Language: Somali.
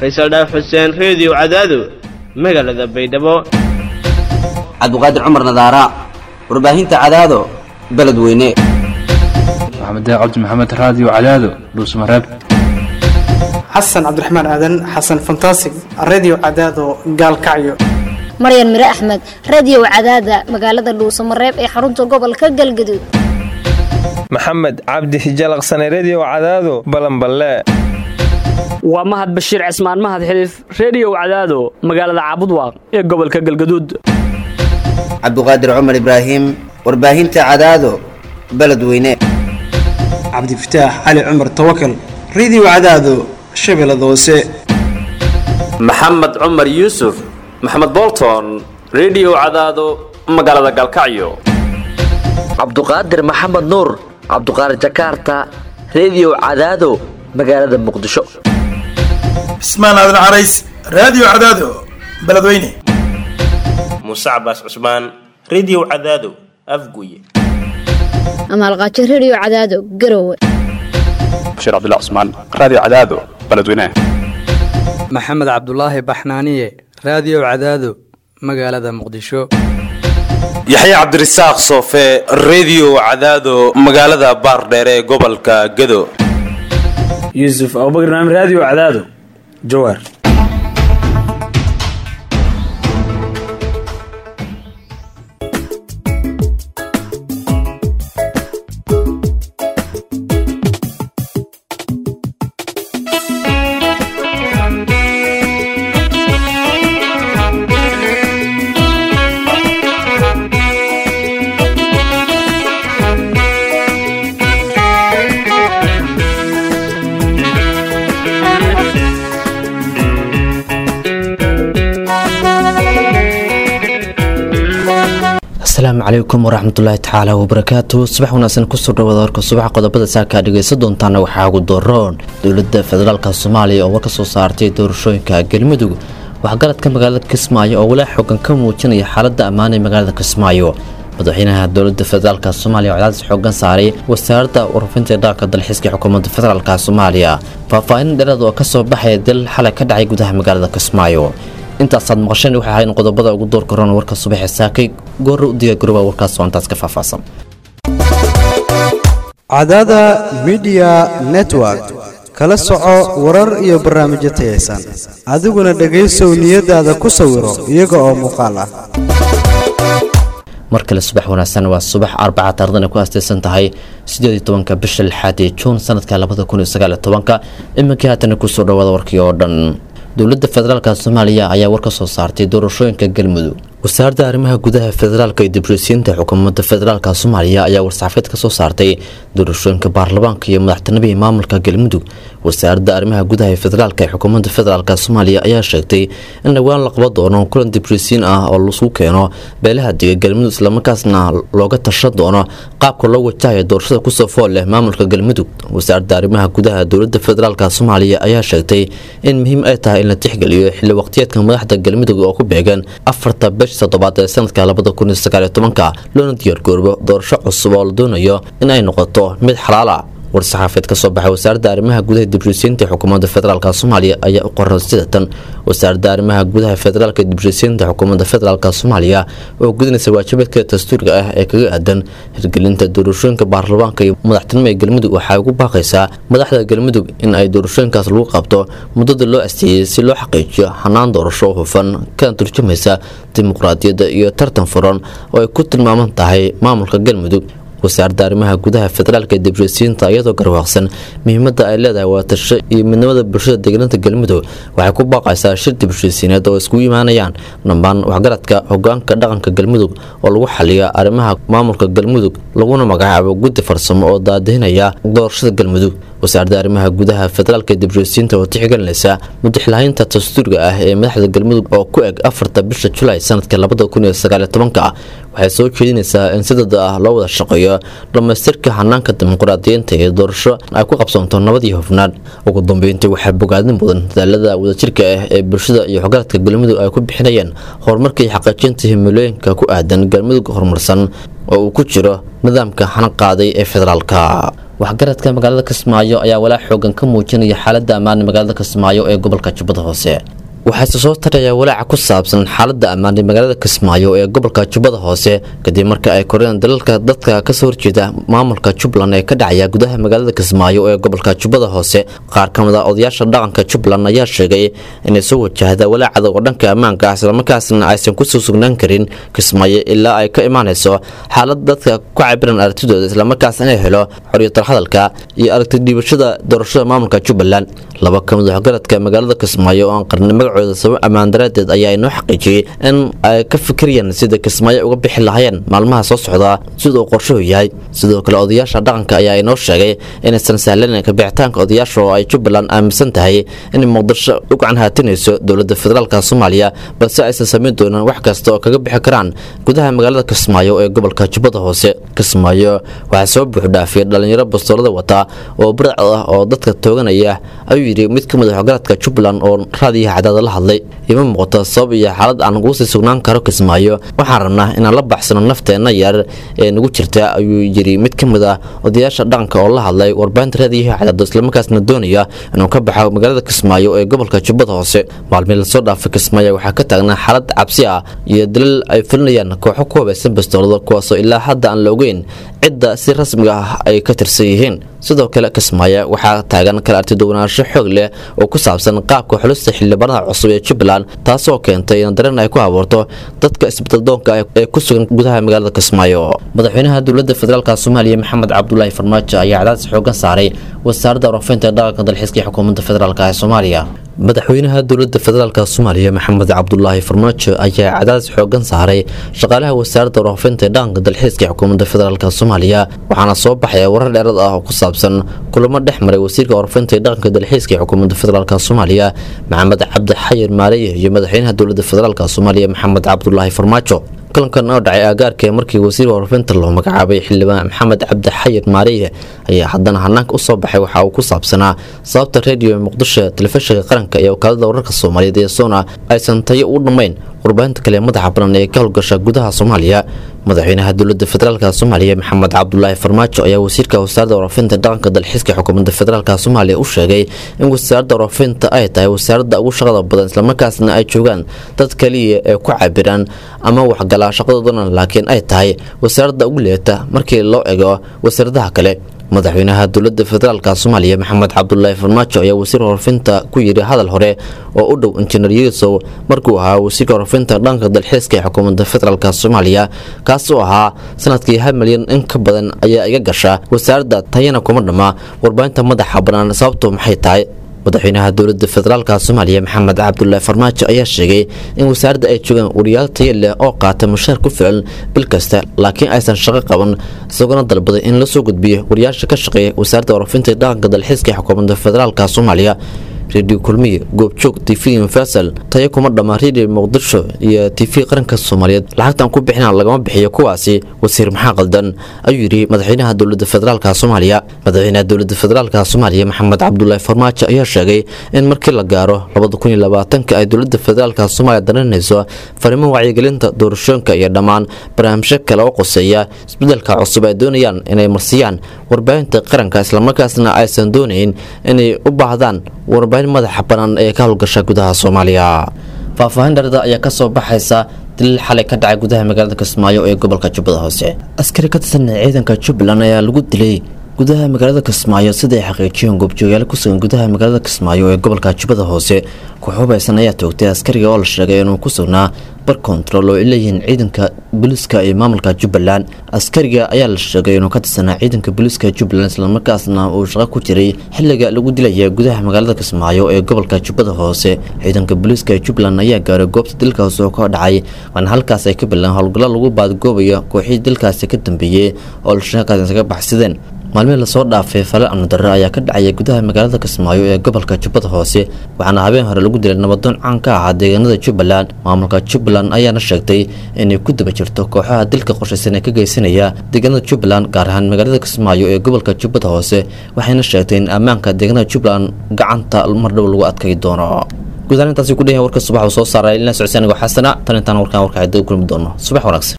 faysal dhaaf xuseen reediyo cadaado magaalada baydhabo cabdiqaadir cumar nadaara warbaahinta cadaado beledweyne maxamed cabdi maxamed raadiyo cadaado dhuusmareeb xasan cabdiraxmaan aadan xasan fantasig redio cadaado gaalkacyo maryan mire axmed radio cadaada magaalada dhuusamareeb ee xarunta gobolka galgaduud maxamed cabdi hijalaqsane redio cadaado balanballe waa mahad bashiir cismaan mahad xiliif reediyow cadaado magaalada caabudwaaq ee gobolka galgaduud cabdiqaadir cumar ibraahim warbaahinta cadaado beledweyne cabdifataax cali cumar tawakal redio cadaado shabeellada hoose maxamed cumar yuusuf maxamed bolton redio cadaado magaalada galkacyo cabduqaadir maxamed nuur cabduqaadir jakaarta redio cadaado magaalada muqdisho cismaan aadan carays raadiyo cadaado beledweyne muuse cabaas cusmaan redio cadaado afguye amaalqaajo redio cadaado garowe bashiir cabdilla cusmaan raadiyo cadaado beledweyne maxamed cabdulaahi baxnaaniye raadiyo cadaado magaalada muqdisho yaxya cabdirasaaq soofe redio cadaado magaalada baardheere ee gobolka gado yuusuf abubakr naam raadiyo cadaado jawaar asalaamu calaykum waraxmatullaahi tacaala wabarakaatu subax wanaagsan kusoo dhawaada warka subaxa qodobada saakaa dhegaysan doontaana waxaa ugu doroon dowladda federaalk soomaaliya oo war ka soo saartay doorashooyinka galmudug waxgaradka magaalada kismaayo oo walaa xoogan ka muujinaya xaaladda ammaan ee magaalada kismaayo madaxweynaha dowlada federaalk soomaaliya oo cadaadis xoogan saaray wasaaradda warfinta dhaqanka dalxiiska xukuumadda federaalk soomaaliya faahfaahin dheeraad oo kasoo baxaya dil xalay ka dhacay gudaha magaalada kismaayo intaasaad maqasheen waxay ahayn qodobada ugu door karoon warka subaxee saakay goorra u diyaargarooba warkaas oo intaas ka faahfaahsan cadaada midiya network kala soco warar iyo barnaamijyo tayaysan adiguna dhegaysow niyadaada ku sawiro iyaga oo muuqaal ah mar kale subax wanaagsan waa subax arbaca taardana ku aastaysan tahay sideed iyo tobanka bisha lixaad ee juun sanadka labada kun iyo sagaal iyo tobanka iminkii haatana kusoo dhawaada warkii oo dhan dowladda federaalk soomaaliya ayaa war ka soo saartay doorashooyinka galmudug wasaaradda arrimaha gudaha federaalka iyo dibroosiinta xukuumadda federaalk soomaaliya ayaa war-saxaafeed ka soo saartay doorashooyinka baarlamaanka iyo madaxtinimihii maamulka galmudug wasaaradda arrimaha gudaha ee federaalk ee xukuumadda federaalk soomaaliya ayaa sheegtay in dhowaan la qaban doono kulan dibroosiin ah oo lasu keeno beelaha diga galmudug islamarkaasna looga tashan doono qaabka loo wajahaya doorashada kusoo fool leh maamulka galmudug wasaaradda arrimaha gudaha dowladda federaalk soomaaliya ayaa sheegtay in muhiim ay tahay in la tixgeliyo xilli waqtiyeedka madaxda galmudug oo ku beegan afarta bish toddobaad ee sanadka labada kun iyo sagaal iyo tobanka loona diyaargoorbo doorasho cusub oo la doonayo in ay noqoto mid xalaala war-saxaafeed ka soo baxay wasaaradda arrimaha gudaha dibroosiinta xukuumadda federaalk soomaaliya ayaa u qoran sida tan wasaaradda arrimaha gudaha federaalka dibroosiinta xukuumadda federaalk soomaaliya oo gudinaysa waajibaedka dastuuriga ah ee kaga aadan hirgelinta doorashooyinka baarlamaanka iyo madaxtinimo ee galmudug waxay ugu baaqaysaa madaxda galmudug in ay doorashooyinkaas lagu qabto muddada loo asteeyey si loo xaqiijiyo xanaan doorasho hufan kana turjumaysa dimuqraadiyadda iyo tartan furan oo ay ku tilmaaman tahay maamulka galmudug wasaaradda arrimaha gudaha federaalka dibroosiinta iyadoo garwaaqsan muhiimadda ay leedahay waatasho iyo midnimada bulshada deegaanada galmudug waxay ku baaqaysaa shir dibroosiineed oo iskugu imaanayaan dhammaan waxgaradka hogaanka dhaqanka galmudug oo lagu xaliyo arrimaha maamulka galmudug laguna magacaabo guddi farsamo oo daadihinaya doorashada galmudug wasaaradda arrimaha gudaha federaalka dibroosiinta oo tixgelinaysa mudixlahaynta dastuuriga ah ee madaxda galmudug oo ku eg afarta bisha julaay sanadka labada kun iyo sagaal iyo tobanka waxay soo jeedinaysaa in si dada ah loo wada shaqeeyo dhammaystirka hanaanka dimuqraadiyiinta ee doorasho ay ku qabsoonto nabad iyo hufnaan ugu dambeyntii waxaa bogaadin mudan dadaalada wadajirka ah ee bulshada iyo xogaradka galmudug ay ku bixinayeen horumarka iyo xaqiijinta himilooyinka ku aadan galmudug horumarsan oo uu ku jiro nidaamka xana qaaday ee federaalka waxgaradka magaalada kismaayo ayaa walaac xoogan ka muujinaya xaaladda ammaan ee magaalada kismaayo ee gobolka jubbada hoose waxaase soo taraya walaaca ku saabsan xaaladda ammaan ee magaalada kismaayo ee gobolka jubbada hoose kadib marka ay koreen dalalka dadka kasoo horjeeda maamulka jubbaland ee ka dhacaya gudaha magaalada kismaayo ee gobolka jubbada hoose qaar ka mid a odayaasha dhaqanka jubbaland ayaa sheegay inay soo wajahda walaacada oo dhanka ammaanka ah islamarkaasna aysan kusoo sugnaan karin kismaayo ilaa ay ka imaanayso xaalad dadka ku cabiran aragtidooda islamarkaas inay helo xorriyatal hadalka iyo aragti dhiibashada doorashada maamulka jubbaland laba ka mid waxgaradka magaalada kismaayo oo aan qarni magacooda sabab ammaan daraadeed ayaa inoo xaqiijiyey in ay ka fikirayaan sida kismaayo uga bixi lahayeen maalmaha soo socda sida uu qorshuhu yahay sidoo kale odayaasha dhaqanka ayaa inoo sheegay inaysan sahlanan kabixitaanka odayaasha oo ay jubbaland aaminsan tahay inay muqdisho u gacan haatinayso dowladda federaalka soomaaliya balse aysan samayn doonin wax kasta oo kaga bixi karaan gudaha magaalada kismaayo ee gobolka jubbada hoose kismaayo waxaa soo buuxdhaafiyay dhalinyaro bastoolada wata oo buracd ah oo dadka tooganaya ayuu yidhi mid ka mid a waxgaradka jubbaland oo raadiyaha cadaada la hadlay ima muuqato sabab iyo xaalad aan ugu sii sugnaan karo kismaayo waxaan rabnaa inaan la baxsano nafteenna yar ee nagu jirta ayuu yidhi mid ka mid ah odayaasha dhaqanka oo la hadlay warbaahinta raadiyaha cadaado islamarkaasna doonaya inuu ka baxo magaalada kismaayo ee gobolka jubbada hoose maalmii lasoo dhaafay kismaayo waxaa ka taagnaa xaalad cabsi ah iyo dalil ay fulinayaan kooxo ku habaysan bastoolada kuwaasoo ilaa hadda aan la ogeyn cidda si rasmiga ah ay ka tirsan yihiin sidoo kale kismaayo waxaa taagan kala artiduwanaansho xoog leh oo ku saabsan qaabka xulista xildhibaanada cusub ee jubbaland taasoo keentay in dareen ay ku abuurto dadka isbeddeldoonka ee ku sugan gudaha magaalada kismaayo madaxweynaha dowladda federaalk soomaaliya maxamed cabdulaahi farmaajo ayaa cadaadis xoogan saaray wasaaradda warfaynta dhaqanka dalxiiska ee xukuumadda federaalk ee soomaaliya madaxweynaha dowladda federaalk soomaaliya maxamed cabdulaahi farmaajo ayaa cadaadis xoogan saaray shaqaalaha wasaaradda warfaafinta dhaqanka dalxiiska ee xukuumadda federaalk soomaaliya waxaana soo baxaya warar dheerad ah oo ku saabsan kulamo dhex maray wasiirka warfaafinta dhaqanka dalxiiska ee xukuumadda federaalk soomaaliya maxamed cabdi xayir maareye iyo madaxweynaha dowladda federaalk soomaaliya maxamed cabdulaahi farmaajo kulankan oo dhacay aagaarka markii wasiir warfinta loo magacaabay xildhibaan maxamed cabdi xayir maariye ayaa haddana hanaanka usoo baxay waxa uu ku saabsanaa sababta rediyo muqdisho telefishinka qaranka iyo wakaalada wararka soomaaliyeed ee sona aysan tayo u dhammayn warbaahinta kale madaxa banan ee ka howlgasha gudaha soomaaliya madaxweynaha dowladda federaalk soomaaliya maxamed cabdulaahi farmaajo ayaa wasiirka wasaaradda warfinta dhaqanka dalxiiska xukuumadda federaalk soomaaliya u sheegay in wasaaradda warfinta ay tahay wasaaradda ugu shaqada badan islamarkaasna ay joogaan dad kaliya ee ku cabiraan ama waxgalaa shaqadoodana laakiin ay tahay wasaaradda ugu leeta markii loo ego wasaaradaha kale madaxweynaha dowladda federaalk soomaaliya maxamed cabdulaahi farmaajo ayaa wasiir warfinta ku yidhi hadal hore oo u dhow injineer yuusow markuu ahaa wasiirka warfinta dhanka dalxiiska ee xukuumadda federaalk soomaaliya kaasoo ahaa sanadkii hal milyan in ka badan ayaa iga gasha wasaaradda tayana kuma dhamma warbaahinta madaxa bannaan sababtu maxay tahay madaxweynaha dowladda federaalk soomaaliya maxamed cabdulaahi farmaajo ayaa sheegay in wasaaradda ay joogaan wariyaal tayo leh oo qaata mushaar ku filan bil kasta laakiin aysan shaqo qaban isagoona dalbaday in la soo gudbiyo wariyaasha ka shaqeeya wasaaradda warfinta dhaqanka dalxiiska ee xukuumadda federaalk soomaaliya redio kulmiye goobjoog t v universal tayo kuma dhamma redio muqdisho iyo t v qaranka soomaaliyeed lacagtan ku bixina lagama bixiyo kuwaasi wasiir maxaa qaldan ayuu yidhi madaxweynaha dowladda federaalk soomaaliya madaxweynaha dowladda federaalk soomaaliya maxamed cabdulaahi farmaajo ayaa sheegay in markii la gaaro labadakuniyolabaatanka ay dowladda federaalk soomaaliya daranayso fariimo wacyigelinta doorashooyinka iyo dhammaan barnaamijyo kale oo qoseeya isbedelka cusub ay doonayaan inay marsiyaan warbaahinta qaranka islamarkaasna aysan doonayn inay u baahdaan warbaahin madaxa bannaan ee ka howlgasha gudaha soomaaliya faahfaahin dharada ayaa kasoo baxaysa daliil xalay ka dhacay gudaha magaalada kismaayo ee gobolka jubbada hoose askari ka tirsan ciidanka jubbaland ayaa lagu dilay gudaha magaalada kismaayo sida ay xaqiijiyeen goobjoogayaal ku sugan gudaha magaalada kismaayo ee gobolka jubbada hoose koox hubaysan ayaa toogtay askariga oo la sheegay inuu ku sugnaa bar kontarool oo ay leeyihiin ciidanka booliiska ee maamulka jubbaland askariga ayaa la sheegay inuu ka tirsanaa ciidanka booliiska jubbaland islamarkaasna uu shaqo ku jiray xilliga lagu dilaya gudaha magaalada kismaayo ee gobolka jubbada hoose ciidanka booliiska ee jubbaland ayaa gaaray goobta dilkaasi oo ka dhacay waana halkaas ay ka bilaan howlgallo lagu baadgoobayo kooxihii dilkaasi ka dambeeyey oo la sheegay isaga baxsadeen maalmihii lasoo dhaafay fale amnidarre ayaa ka dhacaya gudaha magaalada kismaayo ee gobolka jubbada hoose waxaana habeen hore lagu dilay nabadoon caan ka ahaa deegaanada jubbaland maamulka jubbaland ayaana sheegtay inay ku daba jirto kooxaha dilka qorshaysan ee ka geysanaya deegaanada jubbaland gaar ahaan magaalada kismaayo ee gobolka jubbada hoose waxayna sheegtay in ammaanka deegaanada jubbaland gacanta mar dhow lagu adkay doono gudahaan intaasi ku dheyahay warka subax uu soo saaray ilaa socodsianigo xasana tan intaan warkaan warka cidda u kulmi doono subax wanaagsan